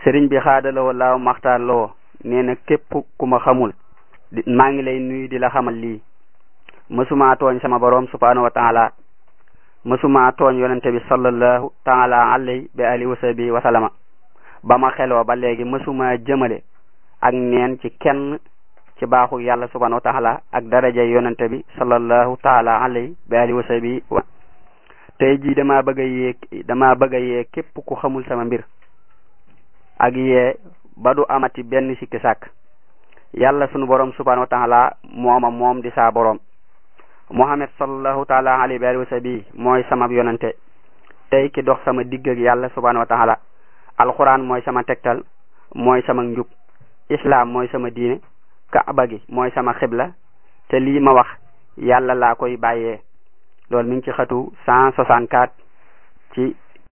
sëriñ bi xaadalawoo laaw maxtaar lawoo nee na képp ku ma xamul maa ngi lay nuyu di la xamal lii mësuma tooñ sama borom subhanahu wa taala mësuma tooñ yonente bi sallallahu taala alayhi bi alihi wa sahbi wa salama ba ma xeloo ba léegi mësuma jëmale ak neen ci kenn ci baaxu yàlla subhanahu wa taala ak daraja yonente bi sallallahu taala alayhi bi alihi wa sahbi wa tey jii dama bëgg a yee dama bëgg a yee képp ku xamul sama mbir ak yee ba du amati benn sikki sàkk yàlla sunu borom subhanahu wa taala mooma moom di saa borom muhammad sallallahu taala alayhi wa alihi wa sahbi mooy sama yonente tey ki dox sama digg ak yàlla subhanahu wa taala alquran mooy sama tegtal mooy sama njub islam mooy sama diine kaaba gi mooy sama xibla te lii ma wax yàlla laa koy bàyyee loolu mi ngi ci xatu cent soixante quatre ci